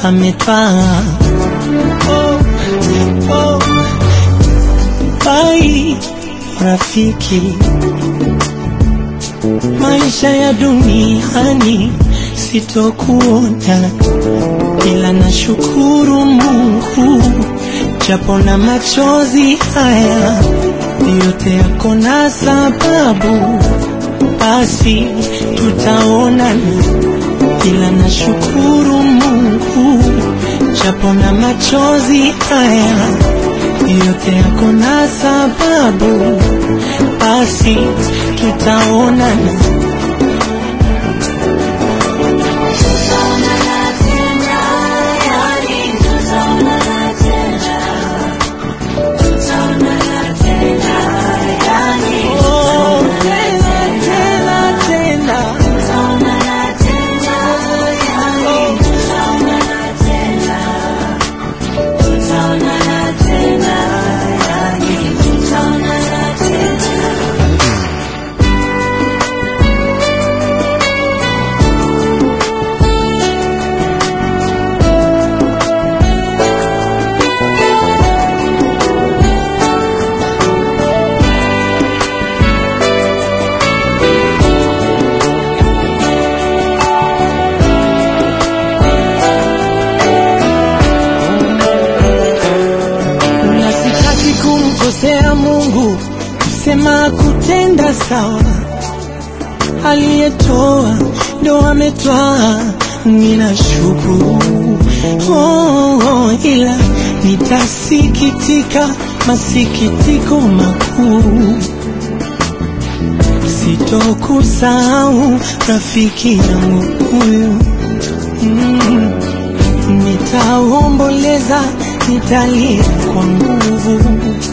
ametwaa. Oh, oh, bai rafiki, maisha ya duniani sitokuona, ila nashukuru Mungu japo na machozi haya yote yako na sababu, basi tutaonana, ila nashukuru Mungu japo na machozi haya yote yako na sababu, basi tutaonana. Oh, tena, tena, tena. na sitaki kumkosea Mungu, sema kutenda sawa. Aliyetoa ndo ametwaa, ninashukuru oh, oh, ila nitasikitika masikitiko makuu, sitokusahau rafiki yangu huyu mm. Nitaomboleza, nitalia kwa nguvu.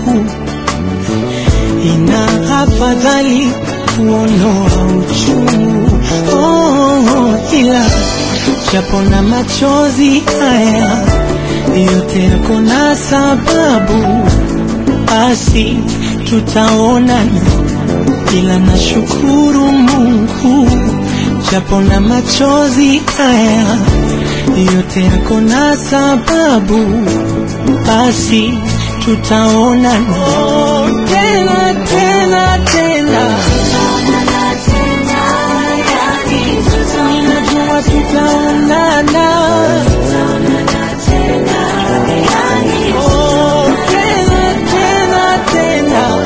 Ina afadhali kuondoa uchungu oh, ila japo na machozi haya yote yako na sababu, basi tutaonana, ila nashukuru Mungu japo na machozi haya yote yako na sababu, basi tutaonana oh, tena tena tena, ninajua tutaonana oh, tena tena tena,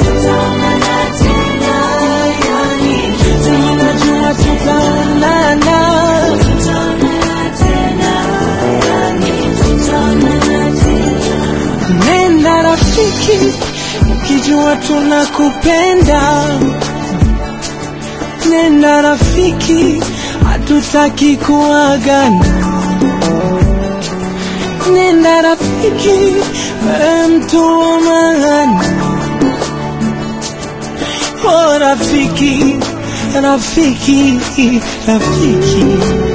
ninajua tutaonana Nenda rafiki, ukijua tunakupenda. Nenda rafiki, hatutaki kuagana. Nenda rafiki, wewe mtu wa maana. Oh rafiki, rafiki, rafiki.